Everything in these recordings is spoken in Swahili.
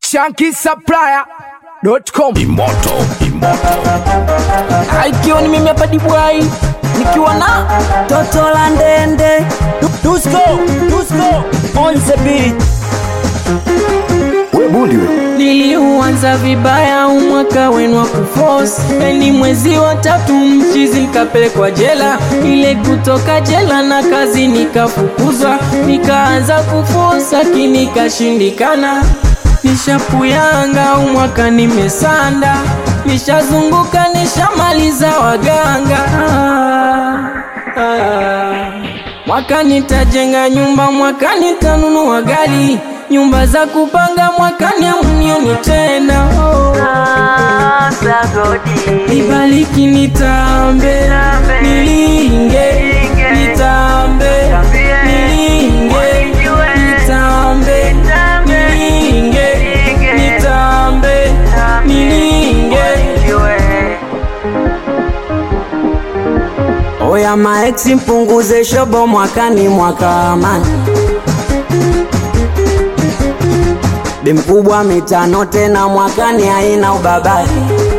shankisupplier.com Imoto, Imoto. ikiwa ni mimi hapa Dibwai nikiwa na toto la ndende Dusko, Dusko on the beat. We bundi we. Niliuanza vibaya umwaka wenu wa kuforce, ni mwezi wa tatu mchizi nikapelekwa jela, ile kutoka jela na kazi nikafukuzwa, nikaanza kuforce lakini ikashindikana. Nishapuyanga umwaka nimesanda, nishazunguka nishamaliza waganga ah, ah. Mwaka nitajenga nyumba, mwaka nitanunua gari, nyumba za kupanga mwakani amunioni tena. Oh. Nibariki nitambe, nilinge, nitambe, nilinge, nitambe, nilinge, nitambe, nilinge. Oya maeksi mpunguze shobo mwakani mwaka amani Bi mkubwa mitano tena mwakani haina ubabari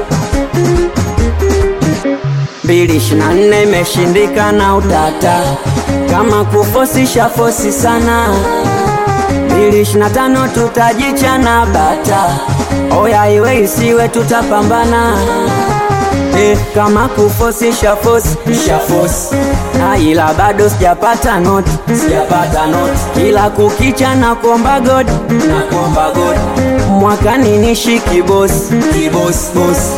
mbili ishirini na nne imeshindikana utata kama kufosisha fosi sana mbili ishirini na tano tutajichana bata oya iwe isiwe tutapambana Eh, kama kufosi shafosi shafosi na ila bado sijapata noti sijapata noti kila kukicha na kuomba god na kuomba god mwakani nishi kibosi kibosi bosi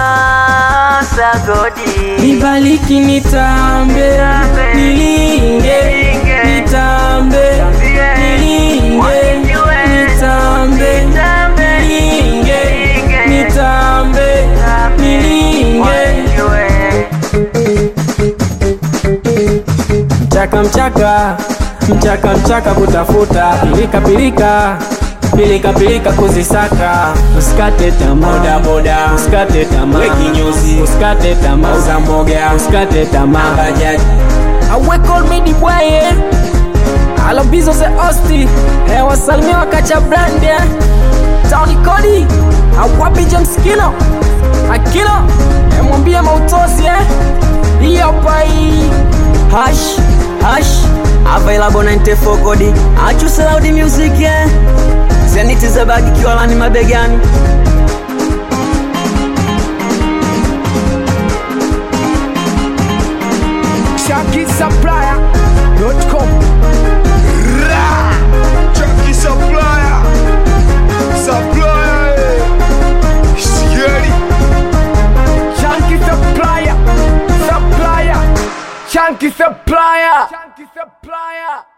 nibaliki nitambe nilinge nitambe nilinge nitambe nilinge nitambe nilinge mchaka mchaka mchaka mchaka kutafuta pilika pilika pilika pilika kuzisaka usikate tamaa boda boda usikate tamaa kinyozi usikate tamaa uza mboga usikate tamaa bajaji awe call me the boy eh alobizo ze osti eh wasalimia wakacha brand eh Tony Cody awapi James Kilo Akilo eh mwambie mautosi eh hiyo pai hash hash available 94 kodi achu loud music eh zeniti za bagi kiwalani mabegani shankisupplier.com Chunky supplier. Supplier. eh. Scary. Chunky supplier supplier Chunky supplier Chunky supplier